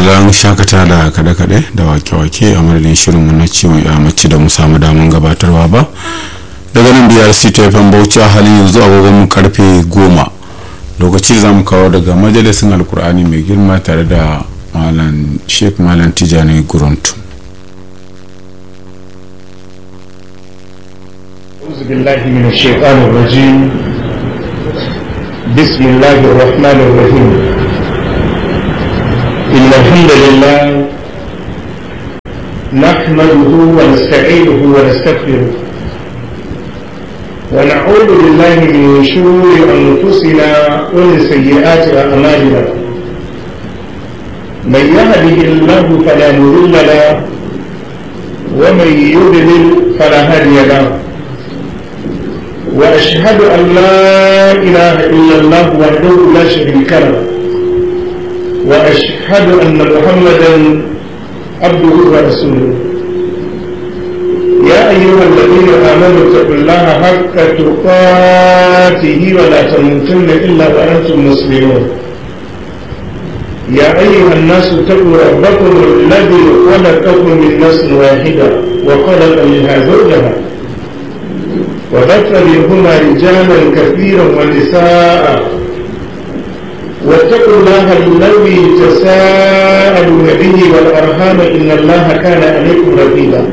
dan shakata da kaɗe-kaɗe da wake-wake a madadin shirinmu na ciwon ya mace da mu samu daman gabatarwa ba daga nan brc tfm bauchi a halin yanzu agogon mu karfe goma lokaci za mu kawo daga majalisin alkur'ani mai girma tare da malam sheikh malam tijani guruntu أعوذ بالله من الشيطان الرجيم بسم الله الرحمن الرحيم إن الحمد لله نحمده ونستعينه ونستغفره ونعوذ بالله من شرور أنفسنا ومن سيئات أعمالنا من يهده الله فلا مضل له ومن يضلل فلا هادي له وأشهد أن لا إله إلا الله وحده لا شريك له وأشهد أن محمدا عبده ورسوله يا أيها الذين آمنوا اتقوا الله حق تقاته ولا تموتن إلا وأنتم مسلمون يا أيها الناس اتقوا ربكم الذي خلقكم من نفس واحدة وخلق منها زوجها وبث منهما رجالا كثيرا ونساء واتقوا الله الذي تساءلون به والارحام ان الله كان عليكم رقيبا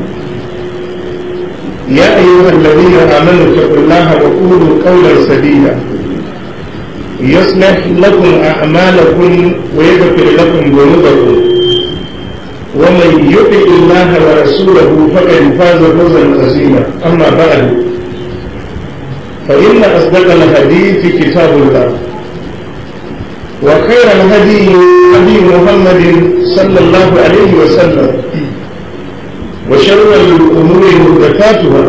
يا ايها الذين امنوا اتقوا الله وقولوا قولا سديدا يصلح لكم اعمالكم ويغفر لكم ذنوبكم ومن يطع الله ورسوله فقد فاز فوزا عظيما اما بعد فإن أصدق الحديث كتاب الله وخير الهدي هدي محمد صلى الله عليه وسلم وشر الأمور محدثاتها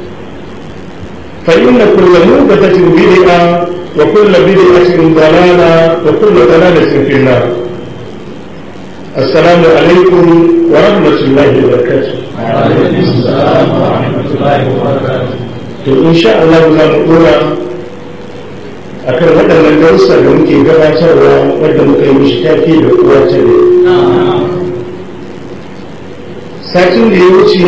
فإن كل محدثة بدعة وكل بدعة ضلالة وكل ضلالة في النار السلام عليكم ورحمة الله وبركاته وعليكم السلام ورحمة الله وبركاته to insha Allah za mu dora a kan waɗannan darussa da muke gabatarwa wadda muka yi mishi tafi da uwa ta ne satin da ya wuce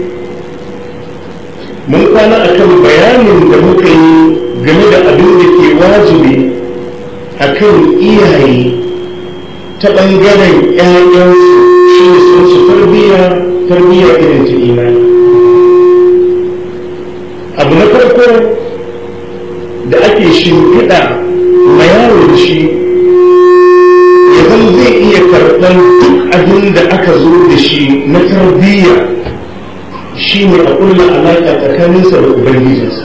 mun kwana a kan bayanin da muka yi game da abin da ke wajibi a kan iyaye ta ɓangaren 'ya'yansu shi ne sun su tarbiyya tarbiyya irin ta imani abu na farko da ake shimfiɗa ma yaro da shi yanzu zai iya karɓar duk abin da aka zo da shi na tarbiyya shi ne a ƙulla alaƙa tsakaninsa da ubangijinsa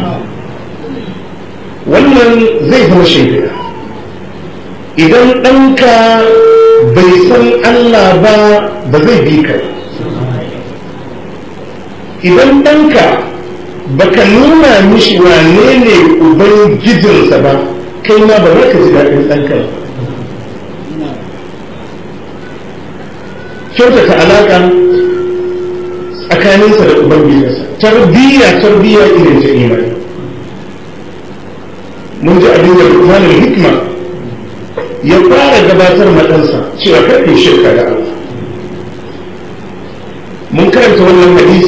wannan zai zama shimfiɗa idan ɗanka bai san allah ba ba zai bi ka idan ɗanka baka nuna mishi wane ne ubangijinsa ba kai ma ba za ka ji daɗin ɗanka kyautata alaƙa tsakaninsa da ubangijinsa tarbiyya tarbiyya irin ta imani mun ji abin da rukunanin hikma ya fara gabatar maɗansa cewa karfe shirka da Allah mun karanta wannan hadisi